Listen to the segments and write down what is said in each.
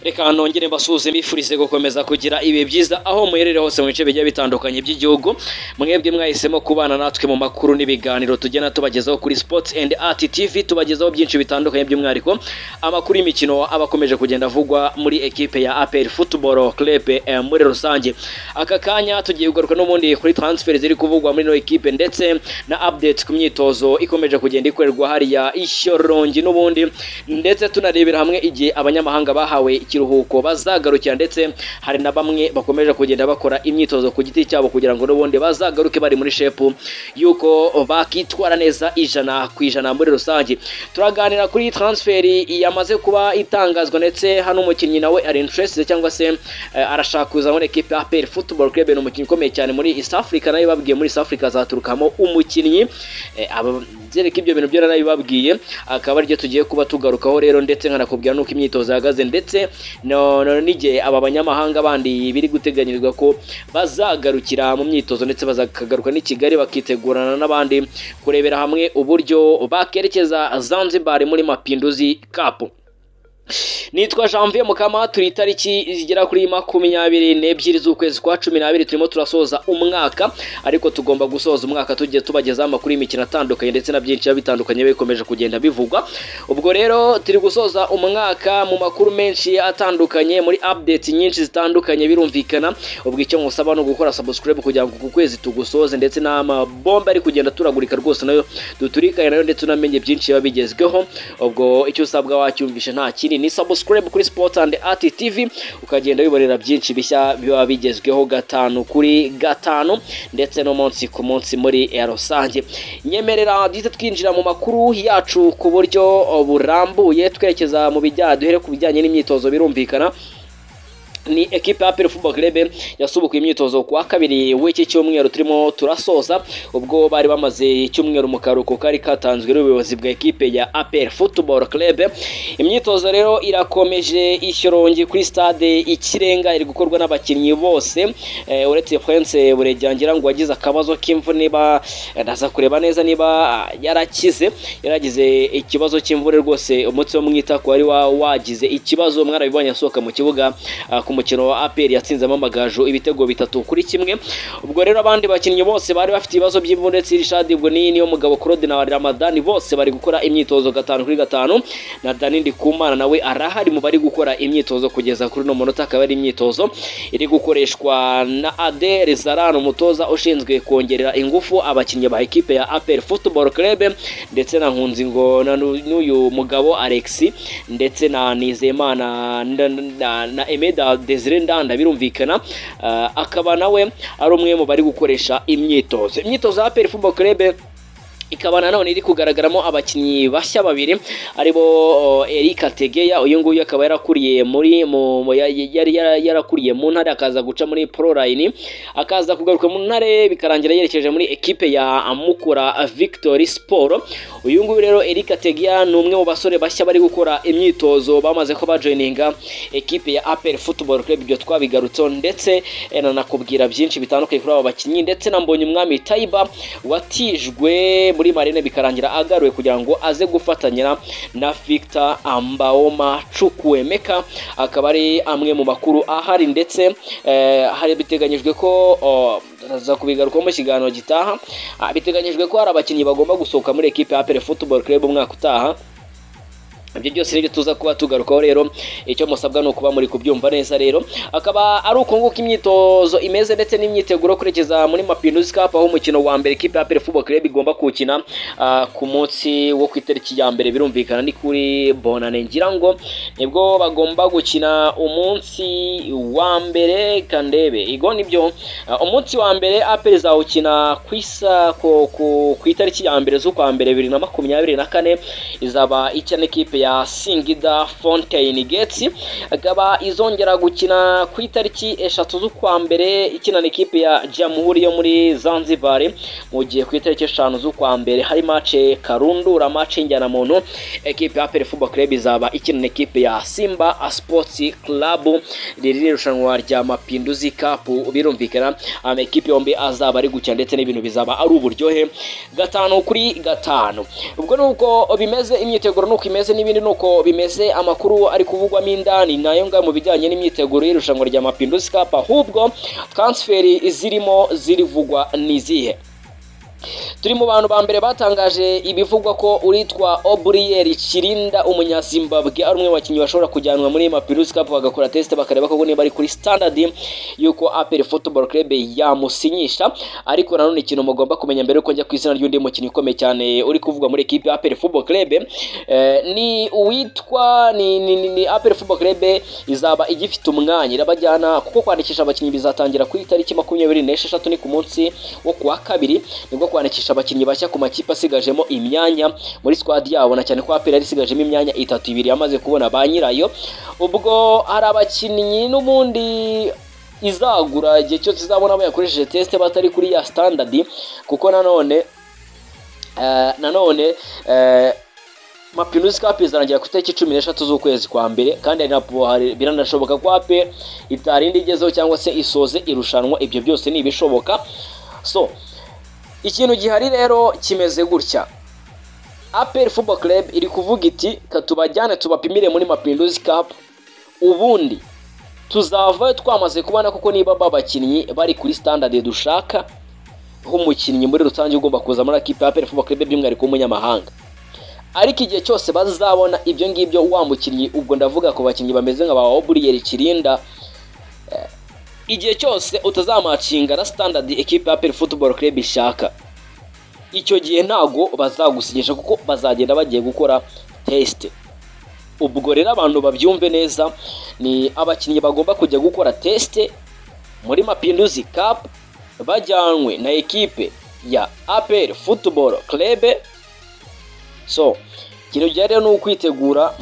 reka nongere mbasuhuze mbifurize gukomeza kugira ibihe byiza aho muherere hose mu bice bigiye bitandukanye by'igihugu mwebwe mwahisemo kubana natwe mu makuru n'ibiganiro tugenda tubagezaho kuri sports and art tv tubagezaho byinshi bitandukanye by'umwihariko amakuru y'imikino aba akomeje kugenda avugwa muri ekipe ya apr football club eh, muri rusange aka kanya tugiye kugaruka n'ubundi kuri transfer ziri kuvugwa muri ino ekipe ndetse na update ku myitozo ikomeje kugenda ikorerwa hariya ishyorongi n'ubundi ndetse tunarebera hamwe igihe abanyamahanga bahawe ikiruhuko bazagarukira ndetse hari na bamwe bakomeje kugenda bakora imyitozo ku giti cyabo kugira ngo n'ubundi bazagaruke bari muri shepu yuko bakitwara neza ijana ku ijana muri rusange turaganira kuri transferi yamaze kuba itangazwa ndetse hano umukinnyi nawe ari interested cyangwa se eh, arashaka kuza muri ekipe ya APR Football Club ni umukinnyi ukomeye cyane muri East Africa nayo babwiye muri East Africa azaturukamo umukinnyi eh, aba zereka ibyo bintu byo narabibabwiye akaba aribyo tugiye kuba tugarukaho rero ndetse nkanakubwira nuko imyitozo yahagaze ndetse no- no- n'igihe aba banyamahanga bandi biri guteganyirizwa ko bazagarukira mu myitozo ndetse bazakagaruka n'i Kigali bakitegurana n'abandi kurebera hamwe uburyo bakerekeza Zanzibar muri Mapinduzi Cup nitwa janvier mukama turi itariki zigera kuri makumyabiri n'ebyiri z'ukwezi kwa cumi n'abiri turimo turasoza umwaka ariko tugomba gusoza umwaka tugiye tubagezaho amakuru y'imikino atandukanye ndetse na byinshi biba bitandukanye bikomeje kugenda bivugwa ubwo rero turi gusoza umwaka mu makuru menshi atandukanye muri update nyinshi zitandukanye birumvikana ubwo icyo musaba ni ugukora subscribe kugira ngo ku kwezi tugusoze ndetse n'amabomba ari kugenda turagurika rwose nayo duturikane nayo ndetse unamenye byinshi biba bigezweho ubwo icyo usabwa wacyumvishe nta kindi ni subscribe kuri Sports and Art TV ukagenda wibonera byinshi bishya biba bigezweho gatanu kuri gatanu ndetse no munsi ku munsi muri eh, rusange nyemerera duhita twinjira mu makuru yacu ku buryo burambuye twerekeza mu bijyanye duhere ku bijyanye n'imyitozo birumvikana ni ekipe ya APR Football Club yasubukuye imyitozo ku wa kabiri w'iki cyumweru turimo turasoza ubwo bari bamaze icyumweru mu karuhuko kari katanzwe n'ubuyobozi bwa ekipe ya APR Football Club imyitozo rero irakomeje ishyorongi kuri stade ikirenga iri gukorwa n'abakinnyi bose eh, uretse Prince Burejangira ngo wagize akabazo k'imvune ba ndaza kureba neza niba ah, yarakize yaragize ikibazo cy'imvune rwose umunsi wo mwita ku wari wa- wagize ikibazo mwarabibonye asohoka mu kibuga ah, ku mukino wa APR yatsinzemo amagaju ibitego bitatu kuri kimwe ubwo rero abandi bakinnyi bose bari bafite ibibazo by'imvune ndetse Rishad Ibwoni niyo mugabo Claude na Ramadani bose bari gukora imyitozo gatanu kuri gatanu na Dani Ndikumana nawe arahari mu bari gukora imyitozo kugeza kuri uno munota akaba ari imyitozo iri gukoreshwa na Adel Zaran umutoza ushinzwe kongerera ingufu abakinnyi ba ekipe ya APR Football Club ndetse na Nkunzi ngo na nu- n'uyu mugabo Alexi ndetse na Nizeyimana na, na, na Emeda Desire Ndanda birumvikana Ah, akaba nawe ari umwe mu bari gukoresha imyitozo imyitozo ya APR Football Club ikaba nanone iri kugaragaramo abakinnyi bashya babiri aribo oh, Eric Tegeya uyu nguyu akaba yarakuriye muri mu mu- ya- yari yara- yarakuriye mu ntare akaza guca muri Pro Line akaza kugaruka mu ntare bikarangira yerekeje muri ekipe ya Mukura Victory Sport uyu nguyu rero Eric Tegeya ni umwe mu basore bashya bari gukora imyitozo bamaze ko bajoininga ekipe ya APR Football Club ibyo twabigarutseho ndetse eh, nanakubwira byinshi bitandukanye kuri aba bakinnyi ndetse na Mbonye umwami Taiba watijwe muri Marine bikarangira agaruwe kugira ngo aze gufatanyira na Victor Ambaoma Chukwemeka akaba ari amwe mu makuru ahari ndetse eh, hari biteganyijwe ko oh, za kubigarukaho mu kiganiro gitaha Ah, biteganyijwe ko hari abakinnyi bagomba gusohoka muri ekipe ya APR Football Club umwaka utaha ibyo byose nibyo tuza kuba tugarukaho rero icyo musabwa ni ukuba muri kubyumva neza rero akaba ari uko nguko imyitozo imeze ndetse n'imyiteguro kurekeza muri Mapinduzi Cup aho umukino wa mbere ikipe ya APR Football Club igomba kuwukina ah, ku munsi wo ku itariki ya mbere birumvikana ni kuri Bonane ngira ngo nibwo bagomba gukina umunsi wa mbere kandebe igo nibyo Ah, umunsi wa mbere APR izawukina ku isa ku- ku ku itariki ya mbere z'ukwa mbere bibiri na makumyabiri na kane izaba ikina ekipe ya Singida Fountain Gates ikaba izongera gukina ku itariki eshatu z'ukwa mbere ikina n'ikipe ya Jamhuri yo muri Zanzibar mu gihe ku itariki eshanu z'ukwa mbere hari mace Karundura mace Njyanamuntu ekipe ya APR Football Club izaba ikina n'ikipe ya Simba Sports Club riri ni irushanwa rya Mapinduzi Cup birumvikana amakipe yombi azaba ari gukina ndetse n'ibintu bizaba ari uburyohe gatanu kuri gatanu ubwo nuko bimeze imyiteguro nuko imeze n'ibindi n'ibindi ni uko bimeze amakuru ari kuvugwamo indani nayo ngayo mu bijyanye n'imyiteguro y'irushanwa rya mapinduzi cup ahubwo transferi zirimo zirivugwa ni izihe turi mu bantu ba mbere batangaje ibivugwa ko uritwa oburiyeri kirinda umunyazimbabwe ari umwe mu bakinnyi bashobora kujyanwa muri mapirusi kapu bagakora tesite bakareba ko niba ari kuri sitandadi y'uko aperi futuboro kerebe yamusinyisha ariko nanone ikintu mugomba kumenya mbere yuko njya ku izina ry'undi mukinnyi ukomeye cyane uri kuvugwa muri ekipi ya aperi futuboro kerebe ni uwitwa ni ni ni ni aperi futuboro kerebe izaba igifite umwanya irabajyana kuko kwandikisha abakinnyi bizatangira ku itariki makumyabiri n'esheshatu ni ku munsi wo ku wa kabiri nibwo kwandikisha abakinnyi bashya ku makipe asigajemo imyanya muri squad yabo na cyane ko aperi yari isigajemo imyanya itatu ibiri yamaze kubona ba nyirayo ubwo hari abakinnyi n'ubundi izagura igihe cyose izabona bayakoresheje tesite batari kuri ya standadi kuko nanone eh, nanone eh, mapinusi kapu izarangira ku itariki cumi n'eshatu z'ukwezi kwa mbere kandi hari biranashoboka ko aperi itarinda igezeho cyangwa se isoze irushanwa ibyo byose ni ibishoboka so ikintu gihari rero kimeze gutya aperi fubo club iri kuvuga iti katubajyane tubapimire muri mapinduzi kapu ubundi tuzavayo twamaze kubona kuko niba babakinnyi bari kuri standard dushaka nk'umukinnyi muri rusange ugomba kuza muri akipe ya aperi fubo club by'umwihariko w'umunyamahanga ariko igihe cyose bazabona ibyo ngibyo wa mukinnyi ubwo ndavuga ku bakinnyi bameze nka ba oburiyeri kirinda igihe cyose utazamacinga na standard ekipe ya peri futuboro club ishaka icyo gihe ntago bazagusinyisha kuko bazagenda bagiye gukora tesite ubwo rero abantu babyumve neza ni abakinnyi bagomba kujya gukora tesite muri mapinduzi kapu bajyanwe na ekipe ya aperi futuboro club so ikintu gihari ni ukwitegura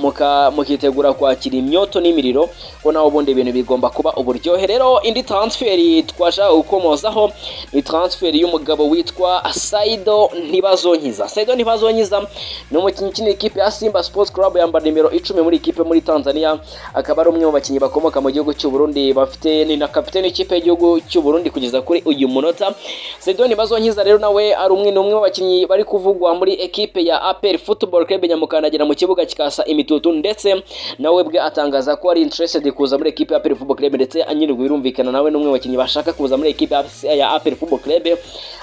mukitegura kwakira imyoto n'imiriro ko nawe ubundi ibintu bigomba kuba uburyohe rero indi taransiferi twashaka gukomozaho ni taransiferi y'umugabo witwa sayido ntibazonkiza sayido ntibazonkiza ni umukinnyi ukinira ikipe ya simba sports club yambara nimero icumi muri ikipe muri tanzania akaba ari umwe mu bakinnyi bakomoka mu gihugu cy'uburundi bafite ni na kapitene w'ikipe y'igihugu cy'uburundi kugeza kuri uyu munota sayido ntibazonkiza rero nawe ari umwe n'umwe mu bakinnyi bari kuvugwa muri ekipe ya aperi futuboro club mukandagira mu kibuga kikasa imitutu ndetse nawe bwe atangaza ko ari interested kuza muri ekipe ya Aperi Football Club ndetse anyirwa birumvikana nawe n'umwe bakinnyi bashaka kuza muri ekipe ya Aperi Football Club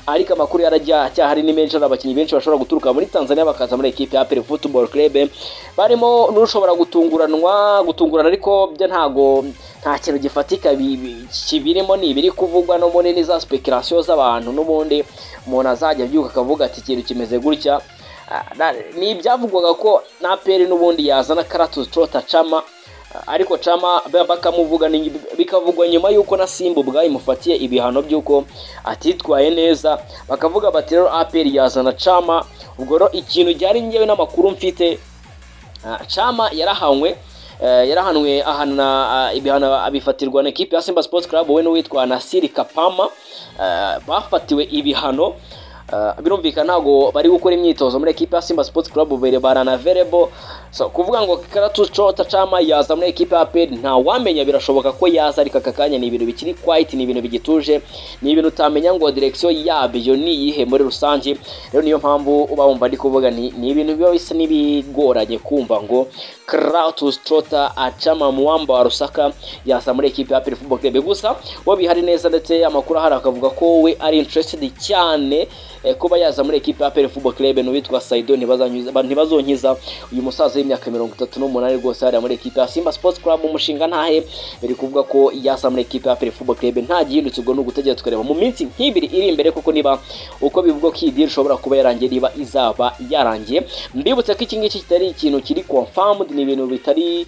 ariko amakuru yarajya cyahari ni menshi abakinnyi benshi bashobora guturuka muri Tanzania bakaza muri ekipe ya Aperi Football Club barimo n'ushobora gutunguranwa gutungurana ariko byo ntago nta kintu gifatika kibirimo ni ibiri kuvugwa no muri za speculation z'abantu n'ubundi umuntu azajya abyuka akavuga ati ikintu kimeze gutya ni ibyavugwaga ko na peri n'ubundi yazana karatuzi torota cama ariko cama bakamuvuga bikavugwa nyuma y'uko na simba ubwayo imufatiye ibihano by'uko atitwaye neza bakavuga bati rero aperi yazana cama ubwo rero ikintu ryari ngewe n'amakuru mfite cama yarahanywe yarahanwe ahana ibihano abifatirwa na ekipi ya simba sports club we n'uwitwa nasiri kapama bafatiwe ibihano birumvikana ntabwo bari gukora imyitozo muri ekipe ya simba sports club bubere baranaverebo kuvuga ngo karatucota cama yaza muri ekipe ya peri ntawamenya birashoboka ko yaza ariko aka kanya ni ibintu bikiri kwayiti ni ibintu bigituje ni ibintu utamenya ngo direkisiyo yabyo ni iyihe muri rusange rero niyo mpamvu uba wumva ndi kuvuga ni ibintu biba bisa n'ibigoranye kumva ngo Kratos Trota acama muwamba wa Rusaka yaza muri ekipe ya Pele Football Club gusa we bihari neza ndetse amakuru ahari akavuga ko we ari interested cyane kuba yaza muri ekipe ya Pele Football Club n'uwitwa Saido ntibazonkiza uyu musaza w'imyaka mirongo itatu n'umunani rwose hariya muri ekipe ya Simba Sports Club umushinga ntahe biri kuvuga ko yaza muri ekipe ya Pele Football Club nta gihindutse ubwo ni ugutegereza tukareba mu minsi nk'ibiri iri imbere kuko niba uko bivugwa ko iyi deal ishobora kuba yarangiye niba izaba yarangiye mbibutse ko iki ngiki kitari ikintu kiri confirmed ni ibintu bitari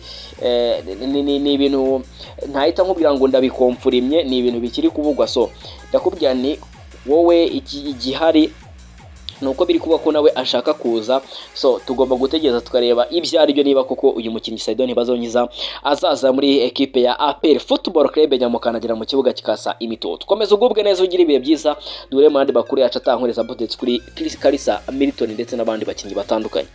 ni ibintu ntahita nkubwira ngo ndabikomfurimye ni ibintu bikiri kuvugwa so ndakubwira ni wowe igihari ni uko biri kuba ko nawe ashaka kuza so tugomba gutegereza tukareba ibyo ari byo niba koko uyu mukinnyi sayido ntibazonyiza azaza muri ekipe ya aperi futuboro kerebe nyamukandagira mu kibuga kikasa imitoto komeza ugubwe neza ugire ibihe byiza duhure mu yandi makuru yacu atankoreza budetse kuri karisa militoni ndetse n'abandi bakinnyi batandukanye